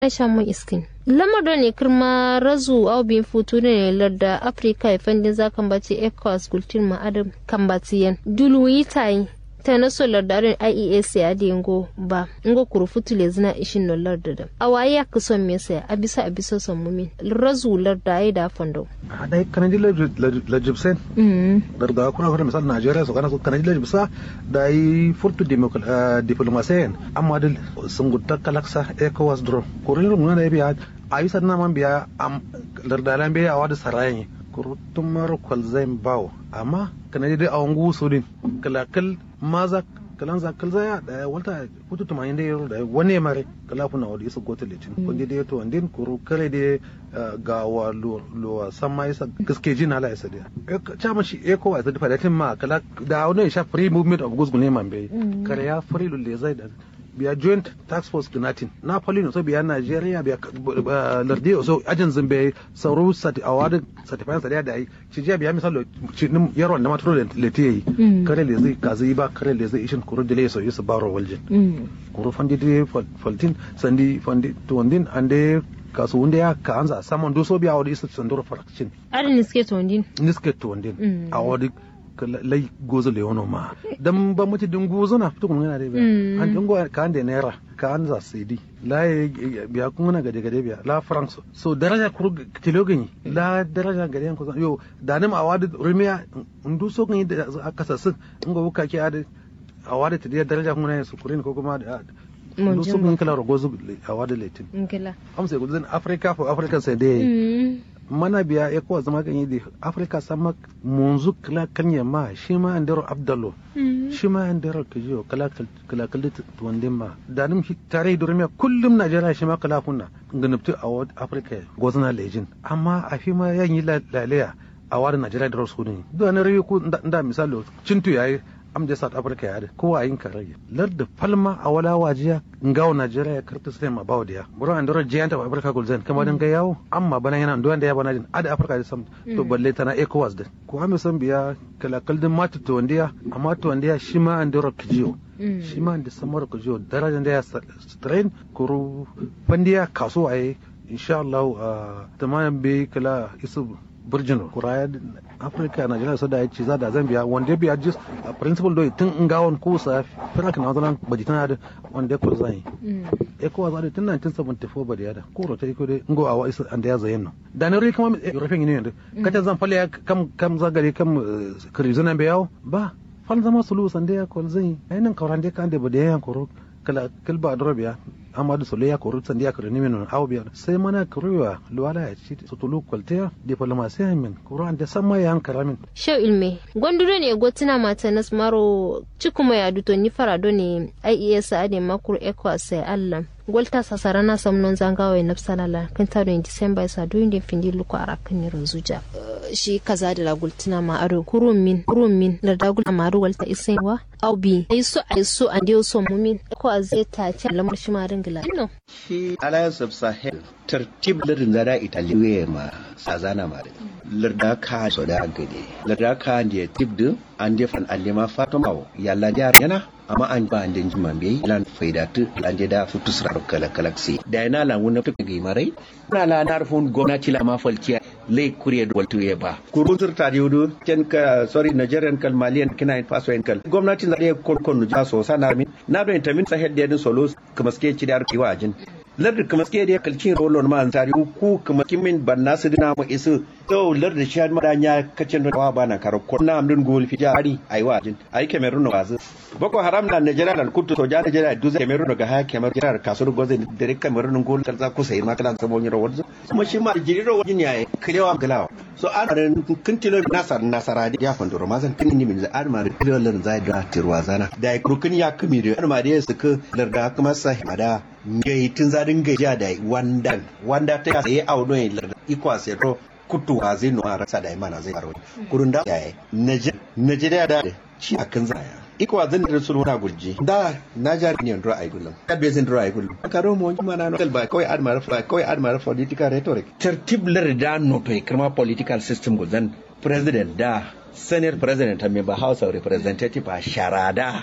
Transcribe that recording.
Aisha mun iskin. Lamado ne kirma razu au bin futu ne larda Afrika ifandin za kan bace ECOWAS gultin ma adam kan batiyan. Dulu yi tayi ta na so lardarin IES ya da ngo ba ngo kuru futu le zina ishin no larda da. Awaye ya kuson me sai a bisa a bisa son mumin. Razu larda ai da fando. A dai kanadi lajibsen. Larda kuna kuna misal Najeriya so kana so kanadi lajibsa da yi furtu diplomasiyan amma da sun gudda kalaksa ECOWAS drone. Kurin rumuna da ya biya a yi sannan man biya lardalan biya a wada sarayen kurutun mara kwalzain bawo amma kana dai a wangu su din kalakal maza kalan zakal zaya da walta kutu tumanin da yaro da wani mare kala kuna wadi isa gota letin kundi da yato andin kuru kare da ga wa lo sama isa gaske jin hala isa da chama shi eko wa da fadatin ma kala da wani sha free movement of goods ne man bai kare ya free lulle zai da biya joint tax force kinatin na poli so biya nigeria biya lardi so ajin zimbe sauro sati award certified sadi da yi ci jiya biya misalo ci nim yaro da matro leti yi kare le zai kazi ba kare le zai ishin kuru dile so yusu baro waljin kuru fandi de faltin sandi fandi tuwandin ande kasu wanda ya ka anza saman doso biya wadi isa sandoro farakcin Adin niske tuwandin. niske tuwandin a wadi lai gozo le wono ma dan ba muti din gozo na fito kun yana da biya an dingo ka an da naira ka an za sidi la biya kun na gade gade biya la france so daraja kuru tilo gani la daraja gade yan kusan yo da nim awadi rumiya ndu so gani da aka sasin ngo buka ki adi awadi ta da daraja kun na su kurin ko kuma da ndu so gani kala rogozo awadi letin Ngila. amsa gudun africa for africa sai dai mana biya ya kowa zama kan yi da afirka sama munzu kala kanya ma shi ma an daro abdallo shi ma an daro ka jiyo kala kala tuwandin ma da nim tare da rumiya kullum najeriya shi ma kala kunna ganabtu a afirka gozana lejin amma a fi ma yan yi lalaya a wani najeriya da rasu ne duk na rayu ko da misali cintu yayi am da south africa ya ko a yin karage lar da palma a wala wajiya ngawo nigeria ya karta sai ma bawo dia buru an dora giant of africa gulzen kama dan ga yawo amma bana yana ndo da ya bana jin ada africa da sam to balle tana ecowas da ko ame san biya kala kaldin mata to wandiya amma to wandiya shi ma an dora kijiyo shi ma da samar kijiyo darajan da ya strain kuru fandiya kaso ayi insha Allah tamayan be kala isu burjin kuraya afirka najeriya su da ya ce za da zan biya wanda biya jis a principal doi tun in gawon ko sa firak na zanen baji tana da wanda ko zan yi ya kowa za da tun 1974 ba da yada ko rota iko dai ngo a wa'isa an da ya zayen nan da na rai kama european union da kata zan falle kam kam zagare kam kirizuna bai yawo ba fal zama sulu san da ya kol zan yi ainihin kauran da kan da ba da ya koro kala kilba da rabiya amadu sole ya kori sandi ya kori nimin awo biya sai mana koriwa luwala ya ci su tulu kwaltiya diplomasiya min kuro an da sama ya hankara min Shau ilme, gwanduro ne gotina mata nas maro cikuma ya duto ni farado ne IES ade makuru ECOWAS sai Allah. Gwalta sasara na samnon zangawa ya nafsalala kan taro in Disamba sa doyin da findi luku a rakan ni ranzuja. Shi kaza da lagultina ma aro kurun min kurun min da dagul a maru walta isaiwa au bi ai so ai so an dio so mumin ECOWAS zai ta ci lamar shi ma dingila. No. Shi Alliance of Sahel tartib lirin zara Italiya ma sazana ma da. Larda ka so da gade. Larda ka da tibdu an defan an ma fatoma yalla yana amma an ba an denji man bai lan faidatu an da futu sura kala galaxy da yana la wona to ga marai na la na rufun gwamnati la ma falciya le kuriya da waltu ya ba kurun tur ta yudu ken ka sorry nigerian kal malian kina in faso en kal gwamnati na da kon kon ja so sana min na do intamin sahel da solo kuma ske ci da kiwa ajin lardin kuma suke da kalcin rolon ma tari ku kuma kimin banna su dina mu isu to lardin shi ma da nya kacin da ba na karo ko na amdun gol fi jari ai wajin ai kemerun wazu boko haram na Nigeria da kutu to ja Nigeria duze kemerun ga ha kemer jirar kasur goze da kemerun gol kalza ku sai ma kala samo nyiro wazu kuma shi ma jiriro wajin ya kirewa galawa so an ran kun tilo nasar nasara ya fandoro mazan kin ni min za an ma kilo lar zai da tirwazana da kurkun ya kumi da an ma da su ku larda kuma sai mada ngai tun zadin gajiya da wandan wanda ta yi auno yin larda ikwa sai to kutu wa zai nuna rasa da imana zai faro kurun da yayi najeriya da shi akan zaya ikwa zan da sulhu na gurji da na jari ne ndro ay gullum kadbe zan ndro ay gullum karo mo juma na no ba koy admar fa koy admar political rhetoric tertib lar da no to kirma political system go zan president da senate president ta member house of representative a sharada